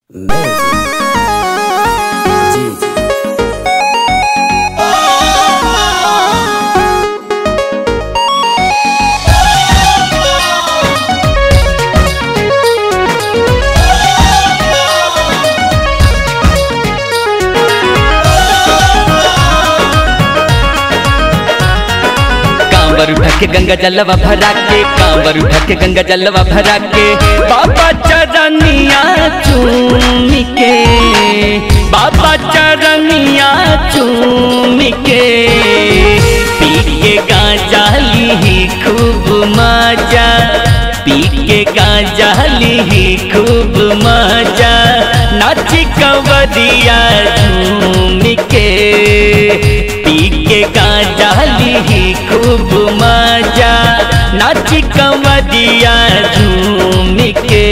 Music. Gigi. कांवर ढके गंगा जलवा भरा के कांवर ढके गंगा जलवा भरा के बाबा चरनिया चूम के बाबा चरनिया चूम के पी के गांजा ली खूब मजा पी के गांजा ली खूब मजा नाची कंवरिया झूम के पी के गांजा ली खूब मजा नाची कंवरिया झूम के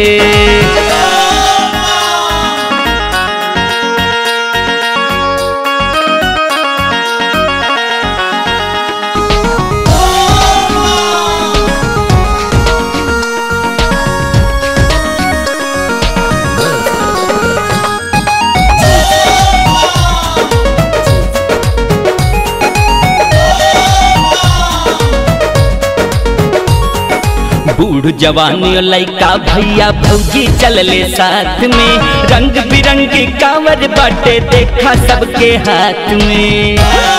बूढ़ जवानी और लइका भैया भौजी चलले साथ में रंग बिरंगी कांवर बाटे देखा सबके हाथ में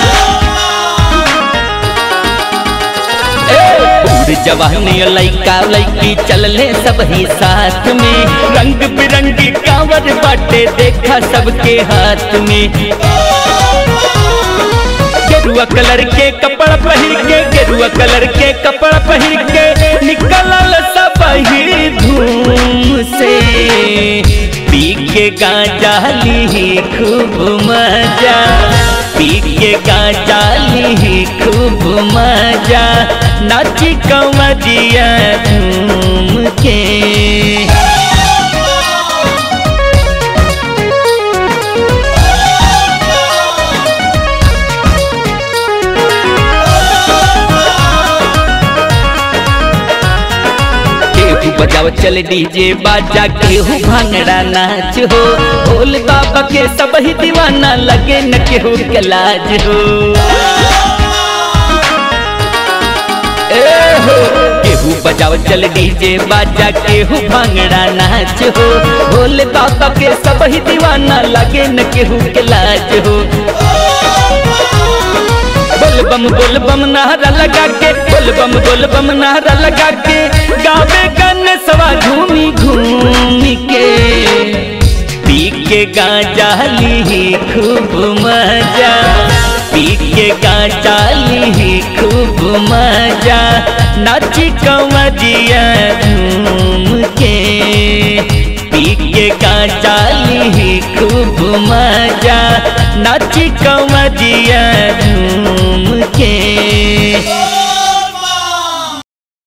ए, बूढ़ जवानी और लइका लइकी चलले सब ही साथ में रंग बिरंगी कांवर बाटे देखा सबके हाथ में गेरुआ कलर के कपड़ा पहिर के गेरुआ कलर के कपड़ा पहिर के निकलल सब ही धूम से पी के गांजा ली खूब मजा पी के गांजा ली खूब मजा नाची कंवरिया झूम के केहू बजाव चल डीजे बाजा केहू भांगड़ा नाच हो भोल बाबा के सब ही दीवाना लगे न केहू के लाज हो ए हो केहू बजाव चल डीजे बाजा केहू भांगड़ा नाच हो भोले बाबा के सब ही दीवाना लगे न केहू के लाज हो बोलबम बोलबम नारा लगा के बोलबम बोलबम नारा लगा के गावे गन सवा घूमी घूमी के पी के गांजा ली खूब मजा पी के गांजा ली खूब मजा नाची कंवरिया झूम के पी के गांजा ली खूब मजा नाची कंवरिया झूम के